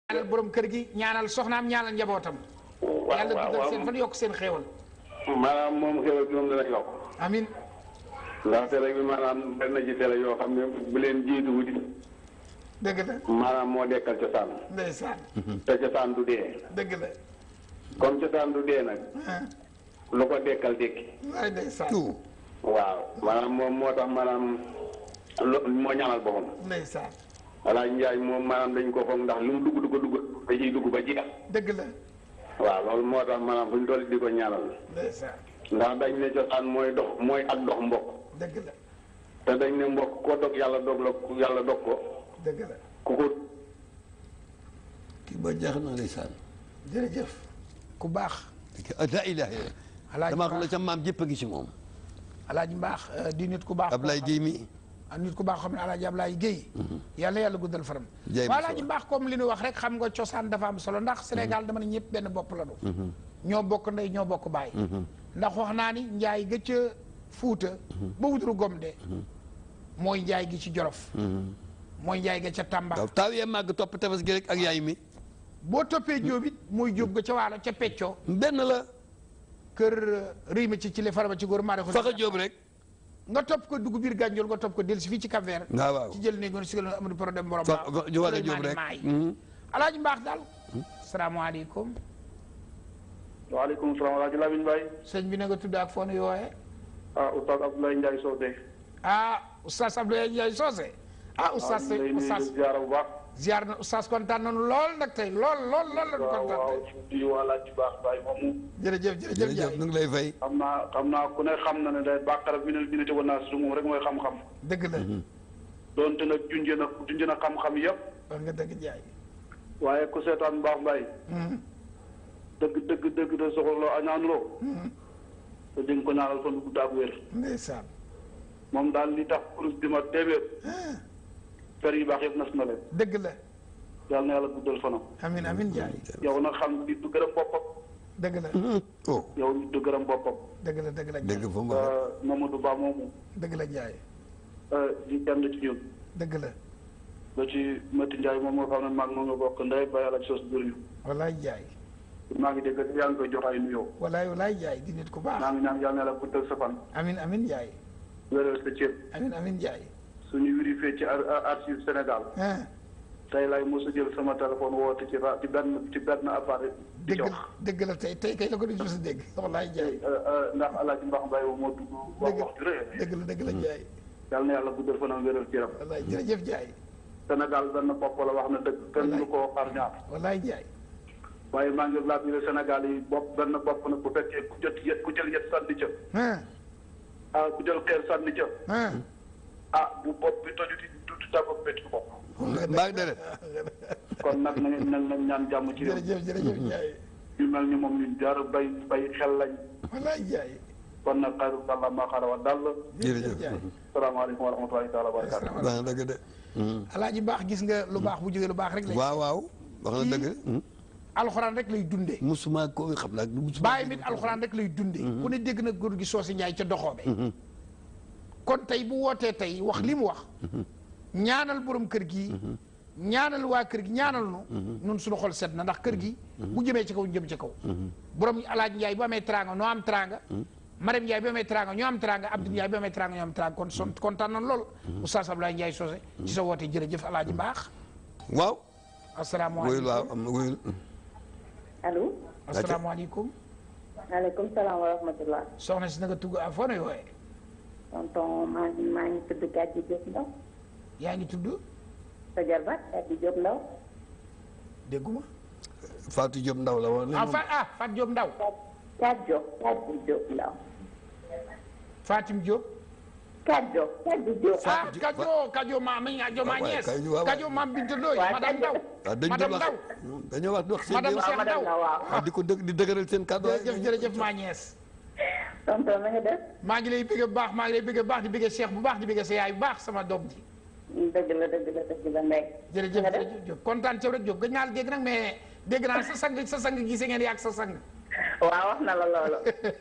ñaanal borom kër gi ñaanal soxnaam ñaanal njabootam. waaw yàlla waaw dugal waaw seen fan yokk seen xéewal. maanaam moom xéwal gi moom dana yokk amin ndax télé bi maanaam benn ci télé yoo xam ne bu leen jiitu wuti dëgg la maanaam moo dekkal cosaan ndeysaan te cosaan du dee dëgg la comme cosaan du dee nag ah lu ko dekkal dékki waay ndeysaan tout waaw maanaam moom moo tax maanaam lo moo ñaanal boppam ndeysaan Alaaji Njaay moom maanaam dañ ko foog ndax lu mu dugg dugg dugg da ciy dugg ba jeex dëgg la waaw loolu moo tax maanaam fu ñu toll di ko ñaanal ndeysaan ndax dañ ne cosaan mooy dox mooy ak dox mbokk dëgg la te dañ ne mbokk ko dog yàlla dog la yàlla dog ko dëgg la ku ko kii ba jeex na ndeysaan jërëjëf ku baax la ilaha illa alaaji damaa xam mbaax la ca maam jëpp a ngi ci moom alaaji mbaax euh, di nit ku baax Ablaye Guèye mi ah nit ku baax xam ne alaaji Ablaye Guèye yàlla yàlla guddal faram Jaay waa bu alaaji solo. mbaax comme li ñu wax rek xam nga cosaan dafa am solo ndax Sénégal dama ne ñëpp benn bopp la ñu ñoo bokk ndey ñoo bokk baay ndax wax naa ni njaay ga ca fuuta ba wuturu gom de mooy njaay gi ci jolof mooy njaay ga ca Tamba waaw taaw yee màgg topp tefes gi rek ak yaay mi boo toppee jóob it mooy jóob ga ca waalo ca peccoo benn la kër riy ma ci ci le farama ci góor maa ko faxa jóob rek nga topp ko dugg biir gànjool nga topp ko dellu si fii ci Cap Vert waaw waaw ci jël ne ngoon sigal amul problème borom fa fa ju waxe jóob Souleymane rek Maay Mhm. alaaji mbaax daal salaamaaleykum waaleykum salaam wa rahmatulah Lamine Baye sëñ bi na nga tudd ak foonu yooye ah oustaz Abdoulaye Ndiaye Sodé. ah oustaz Abdoulaye Ndiaye Socé ah oustaz waaw ñu ngi lay oustaz nuyu ziara bu baax. ziar na oustaz kontaan nañu lool nag tey lool lool lool la ñu waaw kontaan waaw tey di wàlla ci baax Baye moomu. jërëjëf jërëjëf jërëjëf Ndiaye nu ngi lay fay xam naa xam naa ku ne xam na ne day bàqara bi ne dina ci wan naa si moom rek mooy xam-xam. dëgg la donte nag junjee na junjee na xam-xam yëpp. wax nga dëgg Ndiaye waaye ku seetaan baax Baye. dëgg dëgg dëgg de soxla añaanuloo. te di nga ko ñaanal fan bu gudd ak wér. ndeysaan moom daal li tax kurus bi ma téeméer. fer yu baax yëpp nas na leen. dëgg la yàlla na yàlla guddal fanam. amin amin Ndiaye yow nag xam nit du gërëm boppam. dëgg la oh yow nit du gërëm boppam. dëgg la dëgg la dégg Ndiaye fa mu waxee Euh, Mamadou Ba moomu dëgg la Ndiaye euh, di kenn ci ñun dëgg la ba ci Mati Ndiaye moom moo xam ne maag moom nga bokk ndey ba yàlla ci sos bur ñu walaay Ndiaye maa ngi dégg yaa ngi koy jox ay nuyoo walaay walaay Ndiaye di nit ku maa baax ngi ñaan yàlla na yàlla guddal sa fan amin amin Ndiaye wéral sa cër amin amin Ndiaye suñu vérifié ci ar- ar- archive Sénégal ah tey lay mos a jël sama téléphone woote ci ra ci benn ci benn appareil di dëgg jox dëgg la tey tey kay la ko di mos a dégg walaay Ndiaye Euh, euh, ndax Alaaji Mbax Mbaye moo dugg wax dëgg wax ju rëy dëgg la dëgg la Ndiaye yàlla na yàlla guddal fanam wéral cëram walaay jërëjëf Ndiaye Sénégal benn bopp la wax na dëgg kenn du koo xar ñaar walaay Ndiaye waaye maa ngi laaj ne Sénégal yi bopp benn bopp nag bu fekkee ku jot yet ku jël yet sànni ca ah ah ku jël xeer sànni ca ah ah bu bopp bi tojuti du du tàggoog métti bopp mbaag deret kon nag na ngeen nañ nañ ñaan jàmm ci réew jërëjëf jërëjëf Ndiaye ñu mel ni moom ñu jaar bay bay xel lañ walaay Ndiaye kon nag xayru dalla maa xara wa dall jërëjëf Ndiaye salaamaaleykum wa rahmatulahi taala wa barakatu wax na dëgg de alaaji baax gis nga lu baax bu jógee lu baax rek lay waaw waaw wax na dëgg alxuraan rek lay dundee musuma ko xam naa musuma bàyyi mit alxuraan rek lay dundee ku ne dégg na góor gi soosi Ndiaye ca doxoobe kon tey bu wootee tey wax li mu wax ñaanal borom kër gi ñaanal waa kër gi ñaanal nu nun suñu xol set na ndax kër gi bu jëmee ci kaw ñu jëm ci kaw borom alaaj Ndiaye bu amee tranga noo am tranga Marème Ndiaye bu amee tranga ñoo am tranga Abdou Ndiaye bu amee tranga ñoo am tranga kon son kontaan nañ lool Oustaz Abdoulaye Ndiaye Socé ci sa woote jërëjëf alaaji mbaax waaw wuyul asalaamaaleykum waaw am na wuyul allo asalaamaaleykum maaleykum salaam wa rahmatulah. soxna si na nga tugg a foo ne wooye tonton maa ngi maa ngi tudd Kadji Diop Ndaw yaa ngi tudd sa jarbaat Kadji Diop Ndaw dégguma Fatou Diop ndaw la woon ah Fat ah Fat Diop Ndaw Kadji Diop Kadji Diop Ndaw Fatim Diop Kadji Diop Kadji Diop. ah Kajo Kajo ma mi Kajo ma waaw ñees Kajo, waaw, Kajo ma Binta Ndoye waaw, madame Ndaw waaw dañ madame doon wax Ndaw dañoo wax wax seen madame biir Cheikh madame Ndaw Ndaw waaw. ah di ko dëgg di dëgëral seen kàddu jërëjëf jërëjëf ma ñees tonton na nga def. maa ngi lay bëgg bu baax maa ngi lay bëgg bu baax di bëgg Cheikh bu baax di bëgg sa yaay bu baax sama doom ji dëgg la dëgg la dëgg la ndey. jërëjëf na nga def jërëjëf Diop kontaan ci rek Diop gëj naa la dégg nag mais dégg naa sa sang sa sang gisee ngeen yàgg sa sang waaw wax na la loolu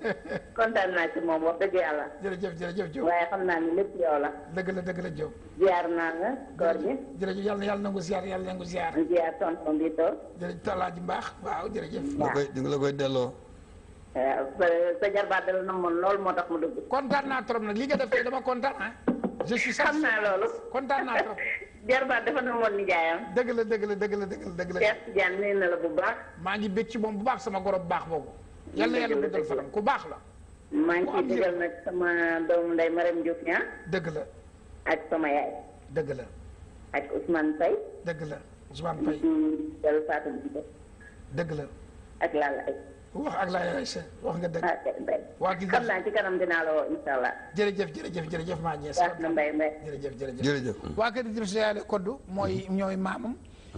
kontaan naa ci moom wax dëgg yàlla jërëjëf jërëjëf Diop waaye xam naa ni lépp yow la dëgg la dëgg la Diop ziar naa nga koor gi jërëjëf yàlla na yàlla nangu ziar yàlla nangu ziar ziar tonton bi toog jërëjëf Alaaji Mbaax waaw jërëjëf la koy di nga la koy delloo waaw sa sa jarbaat dala na moon loolu moo tax mu dugg kontaan naa trop nag li nga def tey dama kontaan ah je suis xam naa loolu kontaan naa trop jarbaat dafa na moon nijaayam dëgg la dëgg la dëgg la dëgg la dëgg la Cheikh Tidiane nuyu na la bu baax maa ngi bég ci moom bu baax sama goro bu baax boobu yal na yàlla Dëgg la, guddal dëgg la. fanam ku baax la maa ngi Ku ciy am digal nag sama doomu ndey Marème Diouf ñaa dëgg la ak sama yaay dëgg la ak Ousmane Faye dëgg la Ousmane Faye di del Fatou Bintou dëgg la ak Lalla ay wax ak laa yaay sa wax nga dëgg ah kay Mbaye waa gis xam nga naa ci kanam dinaa la woo incha allah jërëjëf jërëjëf jërëjëf maa ñees baax na Mbaye Mbaye jërëjëf jërëjëf jërëjëf waa kër Idrissa Yàlla Koddu mooy ñooy maamam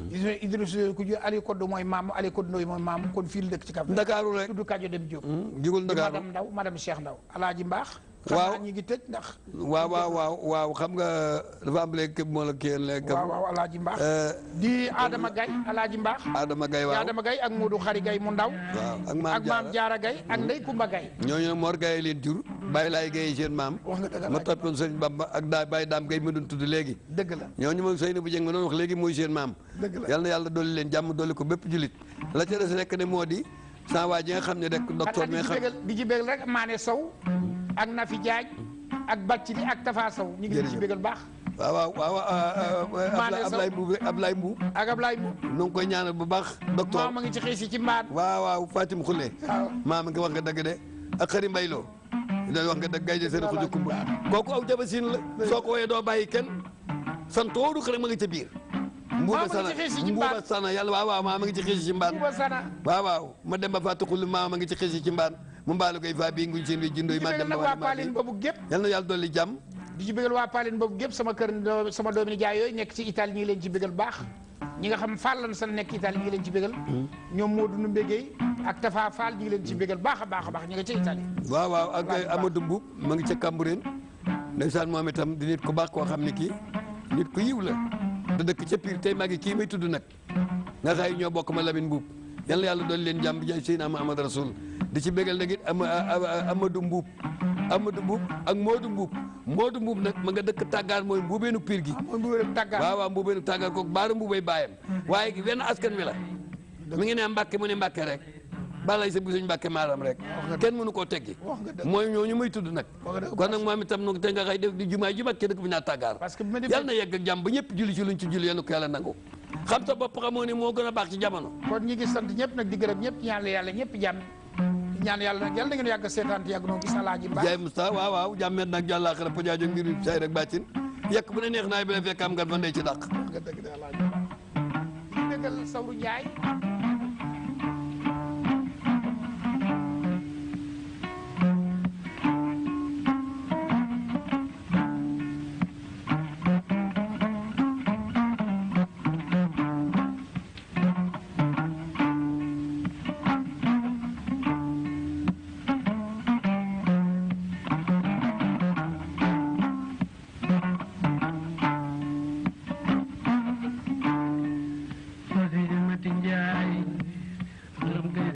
Idrissa ku ju Aliou Koddu mooy maamam Aliou Koddu Ndoye mooy maamam kon fii la dëkk ci Kaffrine ndakaaru rek tudd Kajo Dem Diop jugul di ndakaaru madame Ndaw madame Cheikh Ndaw alaaji mbaax xam Waaw. naa ñi ngi tëj ndax waaw waaw waaw waaw xam nga dafa am léegi képp moo la kii léegi waaw waaw alaaji mbaax Euh, di Adama Gaye alaaji mbaax Adama Gaye di waaw Adama Gaye ak Modou Xari Gaye mu ndaw waaw ak maam ak maam Jaara Jaara Gaye ak Ndey Kumba Gaye ñooñu nag Mor Gaye leen jur Baye Laay Gaye seen maam wax nga dëgg ma alaaji toppoon sëñ Bamba ak daa Baye Daam Gaye ma doon tudd léegi dëgg la ñooñu moom Seyni bu Jeng ma doon wax léegi mooy seen maam dëgg la yal na yàlla dolli leen jàmm dolli ko bépp julit la ca des rek ne moo di sans waa ji nga xam ne rek docteur di mi nga ci xam bégal di ci bégal rek Maane Sow ak Nafi Jaaj ak Bàccili ak Tafa Sow ñu ngi leen ci Jërëjëf. bégal baax waaw waaw waaw Maane Sow. Ablaye Mbuub Ablaye Mbuub ak Ablaye Mbu nu ngi koy ñaanal bu baax docteur maam a ngi ci xiis yi ci mbaan waaw waaw Fatim Khoule waaw maam nga wax nga dëgg de ak xëri mbayloo da wax nga dëgg gay de seen xuju kumba kooku aw jabasin la soo ko woyee doo bàyyi kenn santooru xëri ma nga ca biir mbuuba Maam a ngi sana ci xiis yi ci mbuuba mbaan. sana yàlla waaw waaw maam a ngi ci xiis ci mbaan Buuba Sana waaw waaw ma dem ba fàtte xulli maam a ngi ci xiis ci mbaan mu mbaalu koy faa bii nguñ seen wi jindooy di ci ma bégal dem ba nag waa wàllu maa Paline boobu gépp yal na yàlla dolli jàmm di ci bégal waa Paline boobu gépp sama kër doo- sama doomi nijaay yooyu nekk ci Italie ñi ngi leen ci bégal baax ñi nga xam Fall lan san nekk Italie ñi ngi leen ci bégal ñoom Modou nu mbégéey ak Tafa Fall ñi ngi leen ci bégal baax a baax a baax ñi nga ca Italie waaw waaw ak Baax a baax. Amadou Mbuub ma ngi ca Cambérène ndeysaan moom itam di nit ku baax koo xam ne kii nit ku yiw la da dëkk ca Pire tey maa ngi kii may tudd nag nga xay ñoo bokk ma Lamine Mbuub yal na yàlla doon leen jàmm jaay Seydina Muhammad Rasul di ci bégal nag it ama Amadou Mbuub Amadou Mbuub ak Modou Mbuub Modou Mbuub nag ma nga dëkk tàggaar mooy mbuubeenu Pire gi mooy bu wér tàggaat waaw waaw mbuubeenu tàggaar kooku baara mbuubay baayam waaye wenn askan wi la mi ngi ne Mbàkke mu ne Mbàkke rek balay sa bu suñ Mbàkke maaram rek kenn mënu koo teggi wax nga dëgg mooy ñooñu muy tudd nag wax nga dëgg kon nag moom itam nag te nga xay def di jumaay ju mag ca dëkk bi naa tàggaar parce que bi ma demee yàlla na yegg ak jàmm ba ñëpp julli ci luñ ci julli yal na ko yàlla nangu xam sa bopp xamoo ne moo gën a baax ci jamono kon ñi ngi sant ñëpp nag di gërëm ñëpp ñaan la yàlla ñëpp jàmm di ñaan yàlla nag yàlla na ngeen yàgg seetaan te yàgg noo gis alaaji mbaax jaay Musta waaw waaw jàmmet nag jàllaa xara po jaajo ngir say rek bàccin yekk bu ne neex naay bi la fekk am ngan fa ndey ci dàq nga dëgg de alaaji mbaax di bégal Sawru Njaay